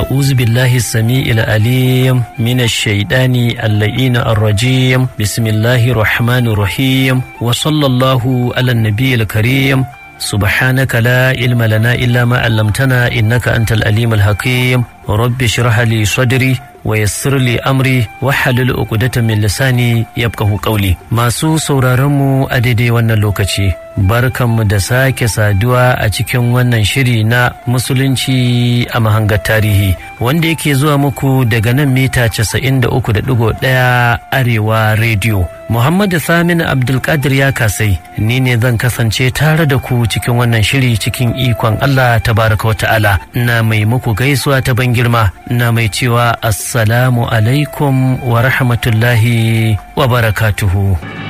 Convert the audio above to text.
أعوذ بالله السميع العليم من الشيطان اللئين الرجيم بسم الله الرحمن الرحيم وصلى الله على النبي الكريم سبحانك لا علم لنا إلا ما علمتنا إنك أنت الأليم الحكيم رب اشرح لي صدري ويسر لي أمري وحلل عقدة من لساني يبقه قولي masu sauraronmu a daidai wannan lokaci barkanmu da sake saduwa a cikin wannan shiri na musulunci a mahangar tarihi wanda yake zuwa muku daga nan mita 93.1 arewa rediyo Muhammadu Samin Abdulkadir ya kasai ni ne zan kasance tare da ku cikin wannan shiri cikin ikon Allah tabaraka wata'ala na mai muku gaisuwa ta ban girma na mai cewa assalamu alaikum wa rahmatullahi wa barakatuhu.